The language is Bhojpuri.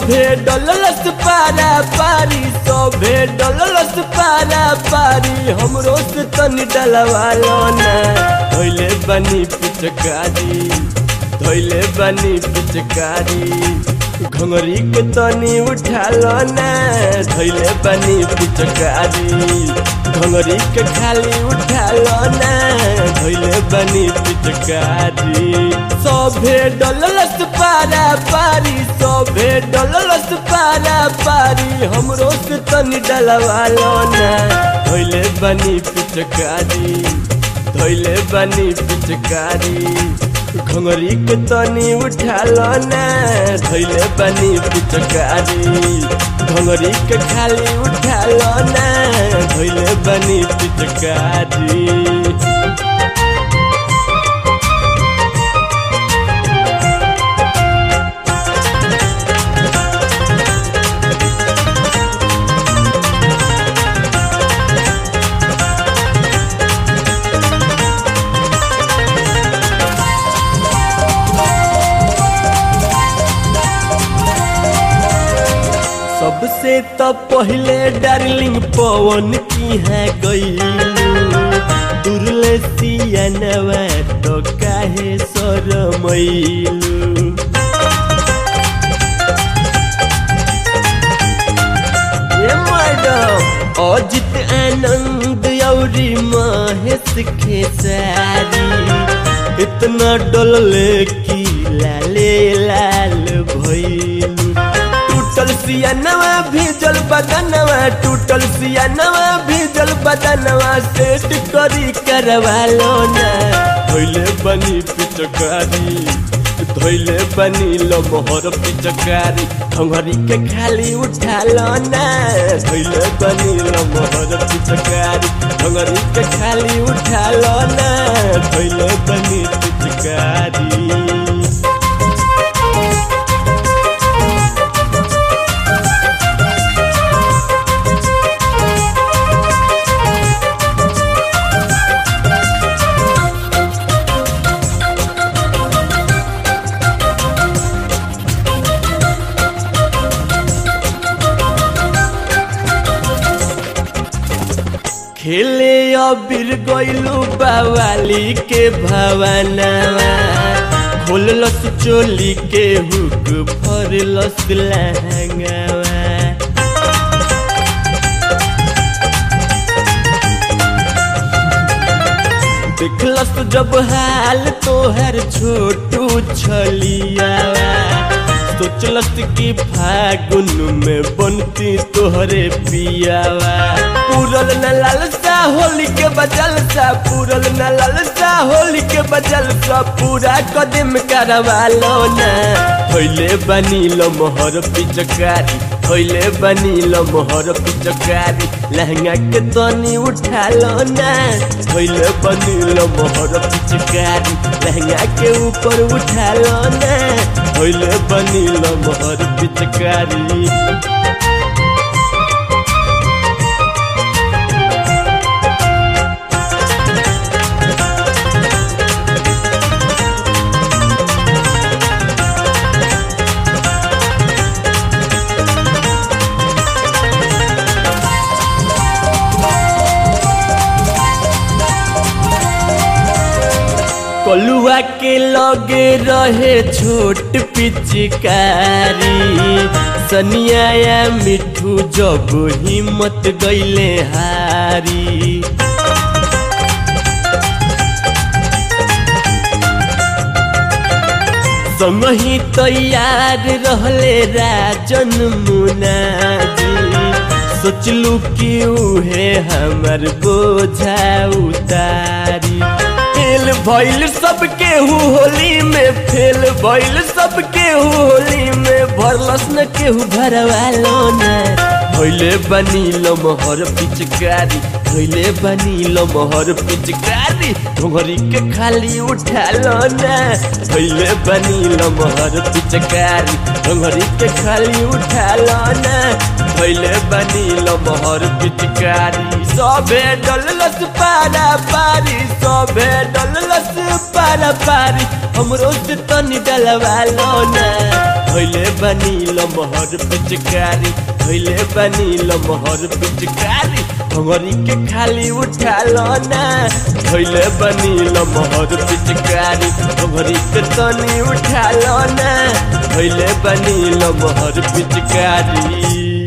सभे डललस पारा पारी सभे डललस पारा पारी हमरो से तनी डलवालो ना धोइले बनी पिचकारी धोइले बनी पिचकारी घंगरी के तनी उठालो ना धोइले बनी पिचकारी घंगरी के खाली उठालो ना धोइले बनी पिचकारी सभे डललस पारा पारी सभे डललस पारा पारी हमरो से तनी डलवालो ना धोइले बनी पिचकारी धोइले बनी पिचकारी घंगरी के तनी उठालो ना धोइले बनी पिचकारी घंगरी के खाली उठालो ना धोइले बनी पिचकारी सबसे तो पहले डार्लिंग पवन की है गई दुर्ले सियानवा तो काहे सरमैलू ए मैडम अजित आनंद औरी महेश खेसारी इतना डोलले की लाले लाल भइलू टूटल सियानवा भीजल बदनवा टूटल सियानवा भीजल बदनवा सेट करी करवा लो ना धोइले बनी पिचकारी धोइले बनी लो मोहर पिचकारी खंगरी के खाली उठा लो ना धोइले बनी लो मोहर पिचकारी खंगरी के खाली उठा लो ना धोइले बनी पिचकारी खेले अबीर गइलू बावाली के भवनवा खोललस चोली के हुक फरलस लहंगवा देखलस जब हाल तोहर छोटू छलियावा सोचलस कि फागुन में बनती तोहरे पियावा पूरल न लालसा होली के बजल सा पूरल न लालसा होली के बजल सा पूरा कदम करवा लो ना होइले बनी लो मोहर पिचकारी होइले बनी लो मोहर पिचकारी लहंगा के तनी उठा लो ना होइले बनी लो मोहर पिचकारी लहंगा के ऊपर उठा लो ना होइले बनी लो मोहर पिचकारी कलुआ के लगे रहे छोट पिचकारी सनिया या मिठू जब हिम्मत गईले हारी संगही तैयार रहले राजन मुनाजी सोचलू कि उहे हमर बोझा उतारी फेल भइल सब केहू होली में फेल भइल सब केहू होली में भरलस न केहू भरवा लो ना भइले बनी लो मोहर पिचकारी भइले बनी लो मोहर पिचकारी घोघरी के खाली उठा लो ना भइले बनी लो मोहर पिचकारी घोघरी के खाली उठा लो ना भइले बनी लो मोहर पिचकारी सबे डललस पारा पारी सबे डललस पारा पारा पारी हमरो से तनी डलवा लो ना भैले बनी लमहर पिचकारी भैले बनी लमहर पिचकारी भंगरी के खाली उठा लो ना भैले बनी लमहर पिचकारी भंगरी के तनी उठा लो ना भैले बनी लमहर पिचकारी